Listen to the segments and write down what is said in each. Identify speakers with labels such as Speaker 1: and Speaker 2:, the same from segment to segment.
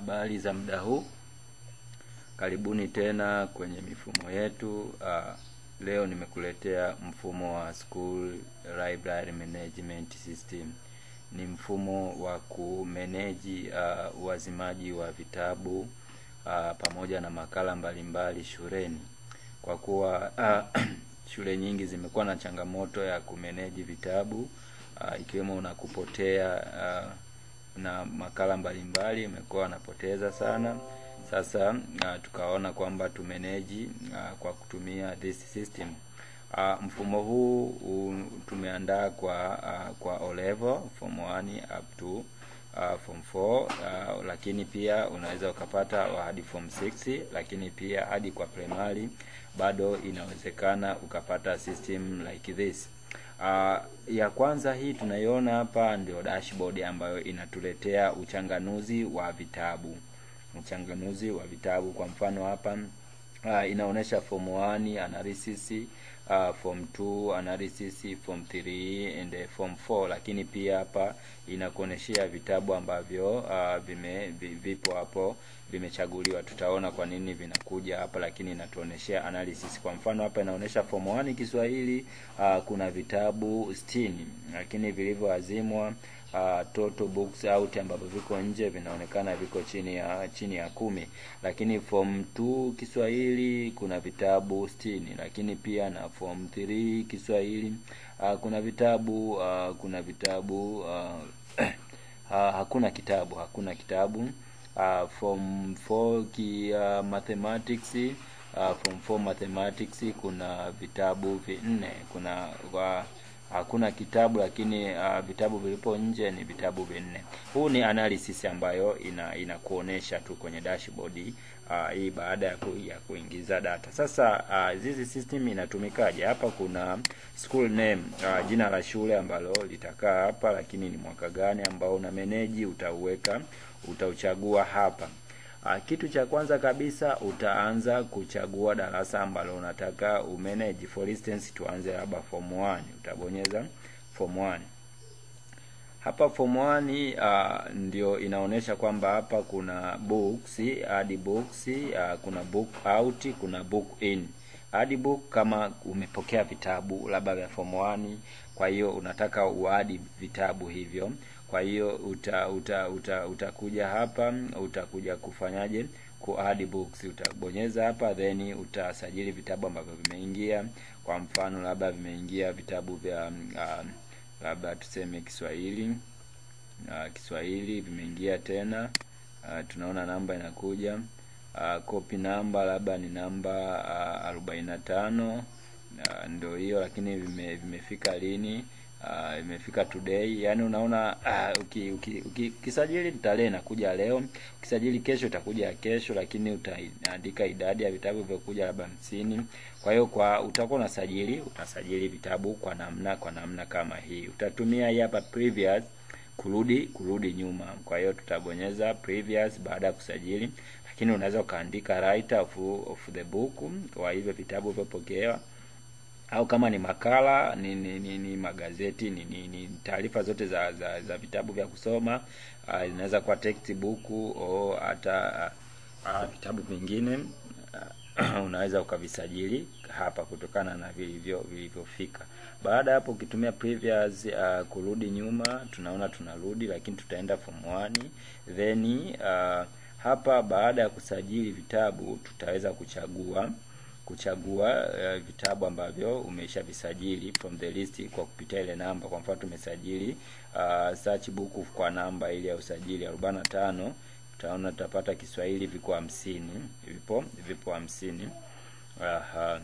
Speaker 1: Habari za muda huu, karibuni tena kwenye mifumo yetu. Uh, leo nimekuletea mfumo wa School Library Management System. Ni mfumo wa kumeneji uh, uwazimaji wa vitabu uh, pamoja na makala mbalimbali shuleni, kwa kuwa uh, shule nyingi zimekuwa na changamoto ya kumeneji vitabu uh, ikiwemo na kupotea uh, na makala mbalimbali imekuwa wanapoteza sana. Sasa uh, tukaona kwamba tumeneji uh, kwa kutumia this system. Uh, mfumo huu uh, tumeandaa kwa uh, kwa O level form 1 up to uh, form 4 uh, lakini pia unaweza ukapata hadi form 6, lakini pia hadi kwa primary bado inawezekana ukapata system like this. Uh, ya kwanza hii tunaiona hapa ndio dashboard ambayo inatuletea uchanganuzi wa vitabu, uchanganuzi wa vitabu. Kwa mfano hapa uh, inaonyesha form 1 analysis, uh, form 2 analysis, form 3 and form 4, lakini pia hapa inakuonyeshea vitabu ambavyo uh, vime vipo hapo vimechaguliwa. Tutaona kwa nini vinakuja hapa, lakini inatuonyeshea analysis. Kwa mfano hapa inaonyesha form 1 Kiswahili, uh, kuna vitabu 60 lakini vilivyoazimwa Uh, total books out ambavyo viko nje vinaonekana viko chini ya chini ya kumi, lakini form 2 Kiswahili kuna vitabu 60 lakini pia na form 3 Kiswahili uh, kuna vitabu uh, kuna vitabu uh, uh, hakuna kitabu hakuna kitabu uh, form 4 ki uh, mathematics uh, form 4 mathematics kuna vitabu vinne kuna uh, hakuna kitabu lakini uh, vitabu vilipo nje ni vitabu vinne. Huu ni analysis ambayo ina inakuonesha tu kwenye dashboard uh, hii baada ya, ku, ya kuingiza data. Sasa uh, hizi system inatumikaje? Hapa kuna school name uh, jina la shule ambalo litakaa hapa, lakini ni mwaka gani ambao una manage utauweka, utauchagua hapa. Uh, kitu cha kwanza kabisa utaanza kuchagua darasa ambalo unataka umanage. For instance tuanze labda form 1, utabonyeza form 1. Hapa form 1 uh, ndio inaonyesha kwamba hapa kuna books, add books, uh, kuna book out, kuna book in. Add book kama umepokea vitabu labda vya form 1, kwa hiyo unataka uadi vitabu hivyo kwa hiyo uta, uta, uta, utakuja hapa utakuja kufanyaje ku add books, utabonyeza hapa then utasajili vitabu ambavyo vimeingia. Kwa mfano labda vimeingia vitabu vya uh, labda tuseme Kiswahili uh, Kiswahili vimeingia tena uh, tunaona namba inakuja uh, copy namba labda ni namba uh, arobaini na tano uh, ndio hiyo, lakini vime, vimefika lini? Uh, imefika today. Yani unaona uh, ukisajili uki, uki, tarehe inakuja leo, ukisajili kesho itakuja kesho, lakini utaandika idadi ya vitabu vilivyokuja labda hamsini. Kwa hiyo kwa utakuwa unasajili utasajili vitabu kwa namna kwa namna kama hii. Utatumia hii hapa previous kurudi kurudi nyuma. Kwa hiyo tutabonyeza previous baada ya kusajili, lakini unaweza ukaandika writer of, of the book kwa hivyo vitabu vilivyopokewa au kama ni makala ni, ni, ni, ni magazeti ni, ni, ni taarifa zote za, za za vitabu vya kusoma uh, inaweza kuwa textbook au hata uh, uh, vitabu vingine uh, unaweza ukavisajili hapa kutokana na vilivyo vilivyofika. Baada ya hapo ukitumia previous uh, kurudi nyuma, tunaona tunarudi, lakini tutaenda form 1 then uh, hapa baada ya kusajili vitabu tutaweza kuchagua kuchagua uh, vitabu ambavyo umeshavisajili from the list kwa kupitia ile namba. Kwa mfano tumesajili uh, search book kwa namba ile ya usajili 45, utaona tutapata Kiswahili viko hamsini, vipo vipo hamsini. Aha.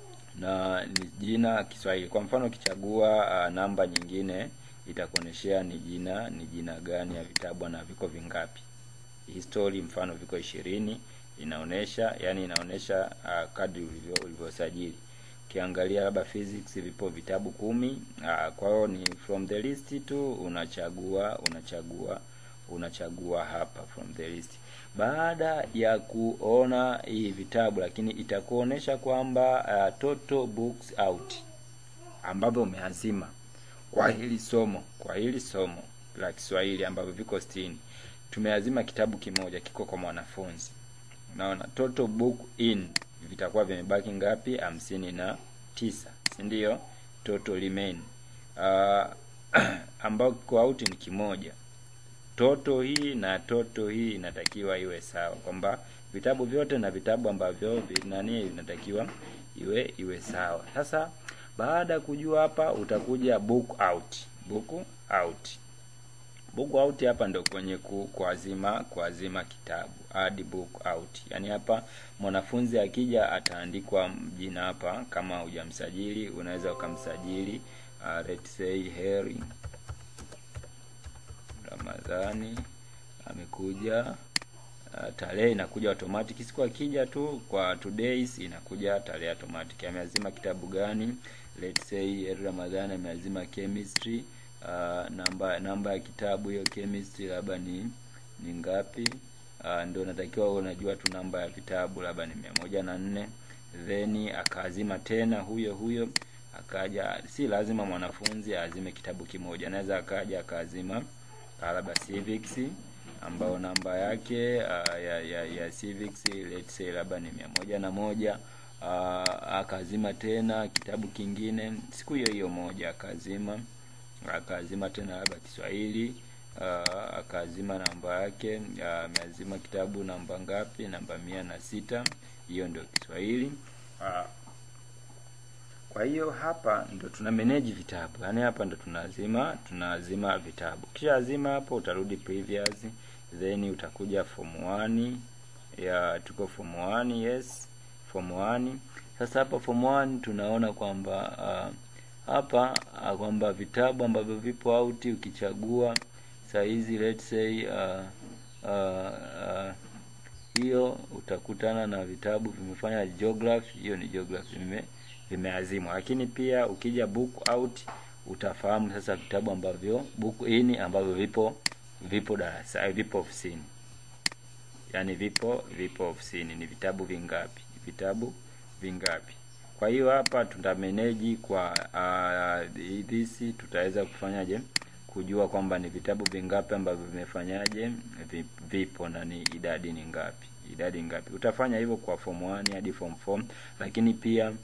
Speaker 1: Na ni jina Kiswahili. Kwa mfano ukichagua uh, namba nyingine itakuoneshea ni jina ni jina gani ya vitabu na viko vingapi. History mfano viko ishirini inaonesha yani inaonesha uh, kadri ulivyo ulivyosajili. Ukiangalia labda physics vipo vitabu kumi. Uh, kwa hiyo ni from the list tu unachagua unachagua unachagua hapa from the list. Baada ya kuona hii vitabu, lakini itakuonesha kwamba uh, total books out ambavyo umeazima kwa hili somo kwa hili somo la Kiswahili ambavyo viko sitini tumeazima kitabu kimoja kiko kwa mwanafunzi unaona total book in vitakuwa vimebaki ngapi hamsini na tisa si ndio total remain uh, ambao kiko out ni kimoja toto hii na toto hii inatakiwa iwe sawa kwamba vitabu vyote na vitabu ambavyo vi- nani inatakiwa iwe iwe sawa sasa baada ya kujua hapa utakuja book out book out book out hapa ndo kwenye ku, kuazima kuazima kitabu add book out yaani hapa mwanafunzi akija ataandikwa jina hapa kama hujamsajili unaweza ukamsajili uh, let's say Harry Ramadhani amekuja uh, tarehe inakuja automatic siku akija tu kwa two days inakuja tarehe automatic ameazima kitabu gani let's say Harry Ramadhani ameazima chemistry uh, namba namba ya kitabu hiyo chemistry labda ni ni ngapi uh, ndio natakiwa unajua tu namba ya vitabu labda ni mia moja na nne then akaazima tena huyo huyo akaja si lazima mwanafunzi aazime kitabu kimoja anaweza akaja akaazima uh, labda civics ambao namba yake uh, ya, ya, ya civics let's say labda ni mia moja na moja uh, akazima tena kitabu kingine siku hiyo hiyo moja akazima akazima tena labda Kiswahili uh, akazima namba yake ameazima kitabu namba ngapi namba mia na sita hiyo ndio Kiswahili uh, kwa hiyo hapa ndo tuna manage vitabu yaani hapa ndo tunazima tunazima vitabu kisha azima hapo utarudi previous then utakuja form 1 ya tuko form 1 yes form 1 sasa hapa form 1 tunaona kwamba uh, hapa uh, kwamba vitabu ambavyo vipo out ukichagua saa hizi let's say uh, uh, uh, hiyo utakutana na vitabu vimefanya geography hiyo ni geography vime vimeazimwa lakini pia ukija book out utafahamu sasa vitabu ambavyo book in ambavyo vipo vipo darasa vipo ofisini yaani vipo vipo ofisini ni vitabu vingapi vitabu vingapi kwa hiyo hapa tutameneji kwa uh, this tutaweza kufanyaje kujua kwamba ni vitabu vingapi ambavyo vimefanyaje vipo na ni idadi ni ngapi idadi ngapi utafanya hivyo kwa form 1 hadi form 4 lakini pia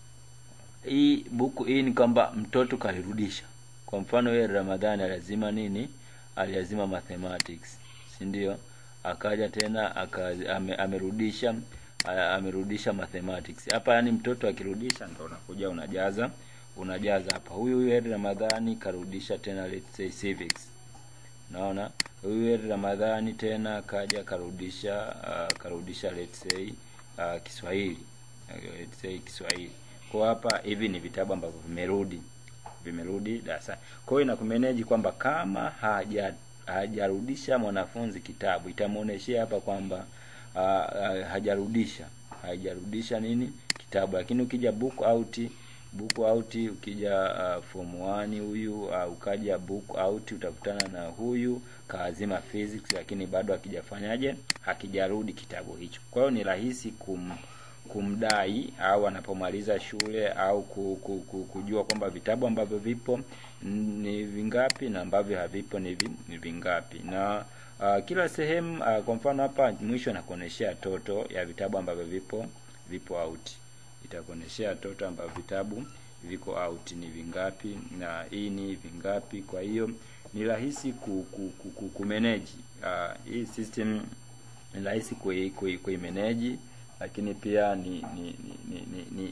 Speaker 1: hii buku hii ni kwamba mtoto kalirudisha kwa mfano yeye ramadhani lazima nini aliazima mathematics si ndio akaja tena aka, ame, amerudisha amerudisha mathematics hapa yani mtoto akirudisha ndo unakuja unajaza unajaza hapa huyu huyu Heri Ramadhani karudisha tena let's say civics naona huyu Heri Ramadhani tena kaja karudisha uh, karudisha let's say uh, Kiswahili uh, let's say Kiswahili kwa hapa hivi ni vitabu ambavyo vimerudi vimerudi darasani kwa hiyo inakumeneji kwamba kama haja hajarudisha mwanafunzi kitabu itamuoneshea hapa kwamba uh, uh, hajarudisha hajarudisha nini kitabu lakini ukija book out book out ukija uh, form 1 huyu uh, ukaja book out utakutana na huyu kaazima physics lakini bado hakijafanyaje hakijarudi kitabu hicho kwa hiyo ni rahisi kum kumdai au anapomaliza shule au ku, ku, ku, kujua kwamba vitabu ambavyo vipo ni vingapi na ambavyo havipo ni, vi, ni vingapi na uh, kila sehemu uh, kwa mfano hapa mwisho nakuoneshea toto ya vitabu ambavyo vipo vipo out itakuoneshea toto ambavyo vitabu viko out ni vingapi na hii ni vingapi kwa hiyo ni rahisi ku, ku, ku, ku, kumanage uh, hii system ni rahisi kui, kui, kuimanage lakini pia ni ni ni ni, ni, ni,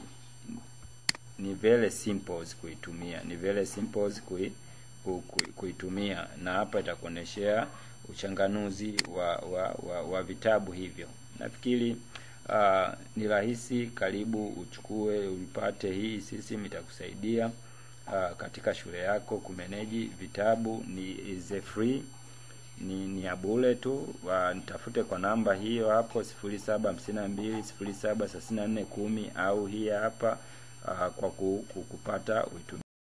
Speaker 1: ni very simple kuitumia ni very simple kui, ku, ku, kuitumia na hapa itakuoneshea uchanganuzi wa, wa, wa, wa vitabu hivyo nafikiri uh, ni rahisi karibu uchukue uipate hii system itakusaidia uh, katika shule yako kumeneji vitabu ni is a free ni, ni ya bure tu nitafute kwa namba hiyo hapo sifuri saba hamsini na mbili sifuri saba thelathini na nne kumi au hii hapa uh, kwa ku, ku, kupata uitumia